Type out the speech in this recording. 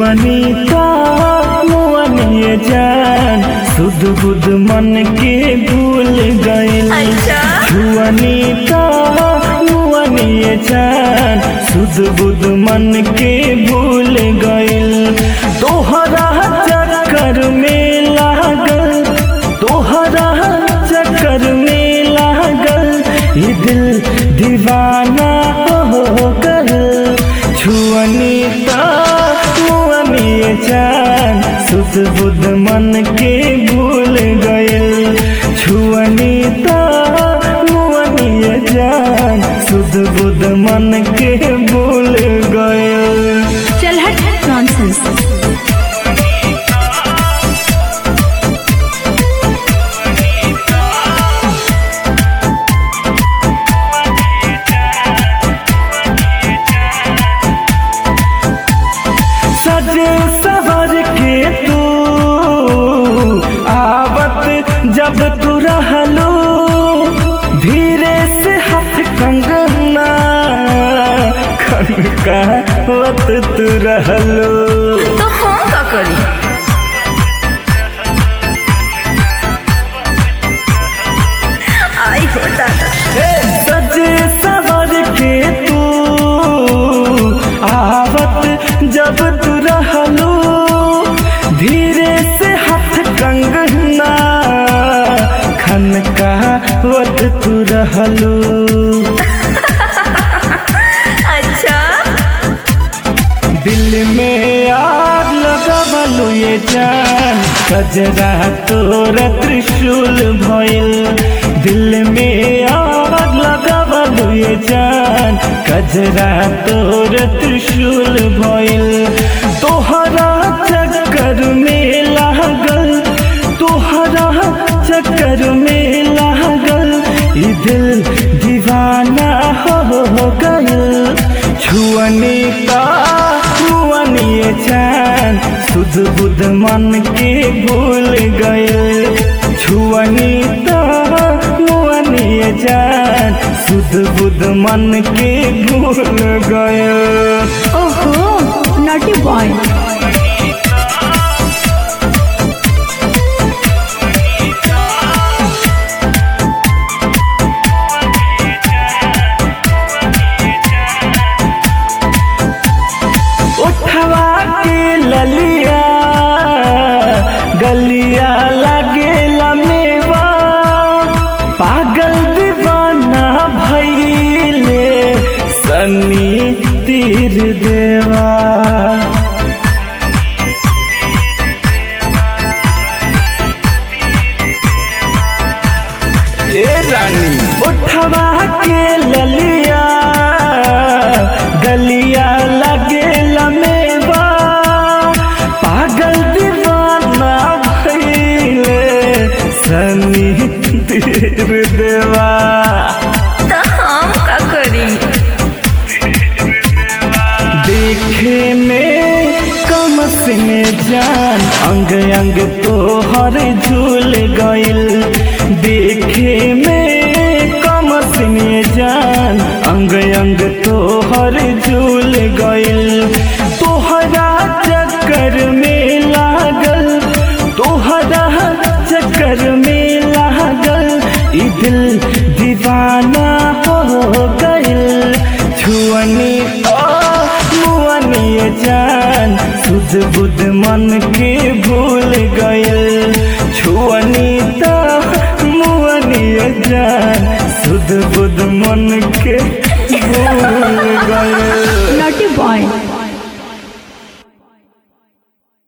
छुअनी का मुअनिए जान सुध बुध मन के भूल गइल अच्छा छुअनी का मुअनिए जान सुध बुध मन के भूल गइल तोहरा चक्कर में लागल तोहरा चक्कर में लागल ये दिल दीवाना हो गल छुअनी ता मुअनी जान सुध बुध मन के भूल गइल छुअनी ता मुअनी जान सुध बुध मन के भूल गइल चल हट नॉनसेंस सज सवर के तू आवत जब तू रहलो धीरे से हाथ कंगना खनकावत तू रहलो तो हम का करी आई हो दादा सज सवर के तू आवत जब तू रहलो धीरे से हाथ कंगना खनकावत तू रहलो अच्छा दिल में आग लगवलु ये जान कजरा तोर त्रिशूल भइल दिल में आग लगवलु ये जान कजरा तोर त्रिशूल भइल तोहरा चक्कर में लागल तोहरा चक्कर में लागल ई दिल दीवाना हो गइल छुअनी का मुअनी जान सुध बुध मन के भूल गइल छुअनी का मुअनी जान सुध बुध मन के भूल गइल ओहो नॉटी बॉय उठवा के ललिया गलिया लगे लमेवा पागल दीवाना भैले सनी तीर देवा ए रानी उठवा के ललिया गलिया लगे लमेवा पागल दीवाना भइले सनी तीर देवा तो हम का करी देखे में कम से जान अंग अंग तोहर झूल गइल देखे में कम से जान अंग अंग तोहर झूल गइल तोहरा चक्कर में लागल तोहरा चक्कर में लागल ई दिल दीवाना हो गइल छुअनी ओ मुअनी जान सुध बुध मन के भूल गइल छुअनी त मुअनी जान सुध बुध मन के भूल